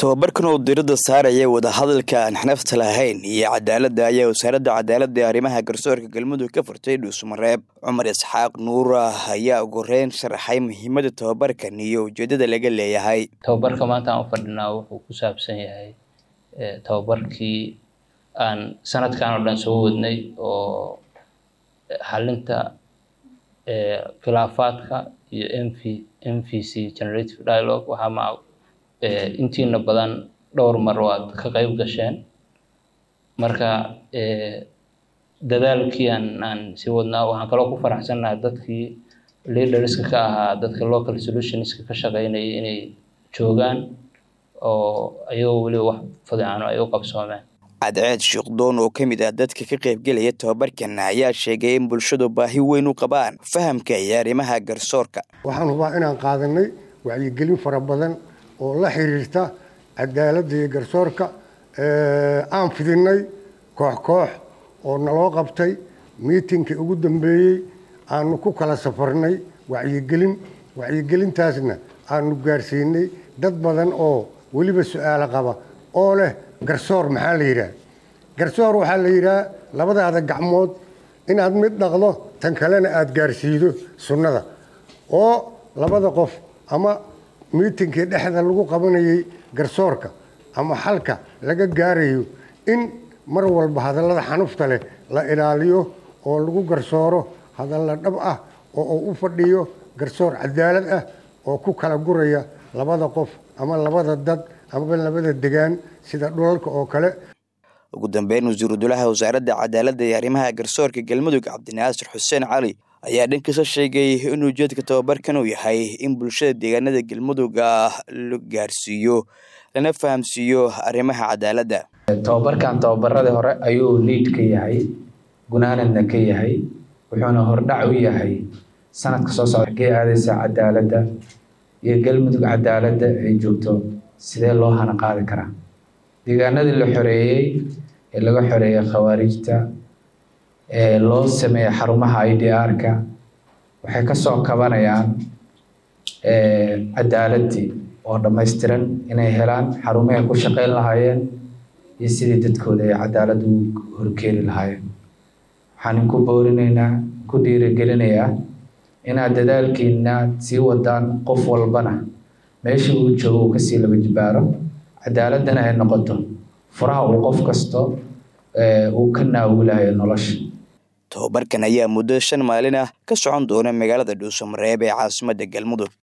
tobabarkan oo diradda saaraya wadahadalka aan xanafta lahayn iyo cadaaladda ayaa wasaaradda cadaaladda ee arrimaha garsoorka galmudug ka furtay dhuusmareeb cumar isxaaq nuura ayaa ugu horeyn sharaxay muhiimadda tobabarkan iyo ujeeddada laga leeyahay tababarka maanta aan u fadhinaa wuxuu ku saabsan yahay tababarkii aan sanadkan oo dhan soo wadnay oo xalinta khilaafaadka iyo mv m v c generative dialogue waxaa ma intiina badan dhowr mar waad ka qayb gasheen marka dadaalkii aan aan sii wadnaa waxaan kaloo ku faraxsannahay dadkii leaderska ka ahaa dadka local solutionska ka shaqeynayay inay joogaan oo ayagoo weliba wax fadicaano ay u qabsoomeen cadceed shiikhdoon oo ka mid ah dadka ka qaybgelaya tobabarkan ayaa sheegay in bulshadu baahi weyn u qabaan fahamka iyo arrimaha garsoorka waxaan hubaa inaan qaadanay wacyigelin fara badan oo la xiriirta cadaaladda iyo garsoorka aan fidinay koox koox oo naloo qabtay miitinkii ugu dambeeyey aanu ku kala safarnay wacyigelin wacyigelintaasna aanu gaarsiinay dad badan oo weliba su-aalo qaba oo leh garsoor maxaa la yidhaah garsoor waxaa la yidhaah labadaada gacmood inaad mid dhaqdo tan kalena aada gaarsiido sunnada oo labada qof ama miitinkii dhexda lagu qabanayay garsoorka ama xalka laga gaarayo in mar walba hadallada xanufta leh la ilaaliyo oo lagu garsooro hadalla dhab ah oo uu u fadhiyo garsoor cadaalad ah oo ku kala guraya labada qof ama labada dad amaba labada degaan sida dhulalka oo kale ugu dambeyn wasiiru dulaha wasaaradda cadaaladda iyo arrimaha garsoorka galmudug cabdinaasir xuseen cali ayaa dhankiisa sheegay in ujeedka tobabarkan uu yahay in bulshada deegaanada galmudug ah la gaarsiiyo lana fahamsiiyo arrimaha cadaaladda tobabarkan tobabaradii hore ayuu liid ka yahay gunaanadna ka yahay wuxuuna hordhac u yahay sanadka soo socda kee aadaysa cadaaladda iyo galmudug cadaaladda ay joogto sidee loo hana qaadi karaa deegaanadii la xoreeyey ee laga xoreeyey khawaarijta ee loo sameeyey xarumaha i d r-ka waxay kasoo kabanayaan cadaaladdii oo dhammaystiran inay helaan xarumahay ku shaqeyn lahaayeen iyo sidii dadkooda ay cadaalad u horkeeni lahaayeen waxaan ku boorinaynaa ku dhiirigelinayaa inaad dadaalkiina sii wadaan qof walbana meesha uu joogo uu kasii laba jibaaro cadaaladdana ay noqoto furaha uu qof kasto uu ka naawulayo nolosha tobabarkan ayaa muddo shan maalin ah ka socon doona magaalada dhuusamareeb ee caasimadda galmudug